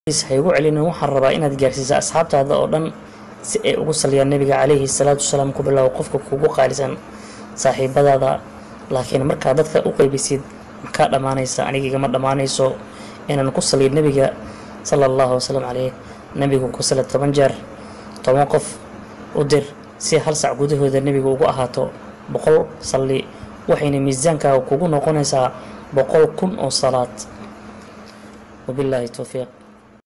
ha igu celinin waxaan rabaa inaad gaarsiisa asxaabtaada oo dhan si ay ugu saliyaan nabiga calayhi salaatu wasalaam ku bilow qofka kugu qaalisan saaxiibadaada laakiin markaa dadka u qeybisid makaa dhammaanaysa aniga igama dhammaanayso inaan ku saliyo nebiga sala allahu wasalam caleyh nebigu ku sala toban jeer toban qof u dir si hal sac gudahooda nebiga ugu ahaato boqol salli waxayna miisaankaaga kugu noqonaysaa boqol kun oo salaad wabilaahi towfiiq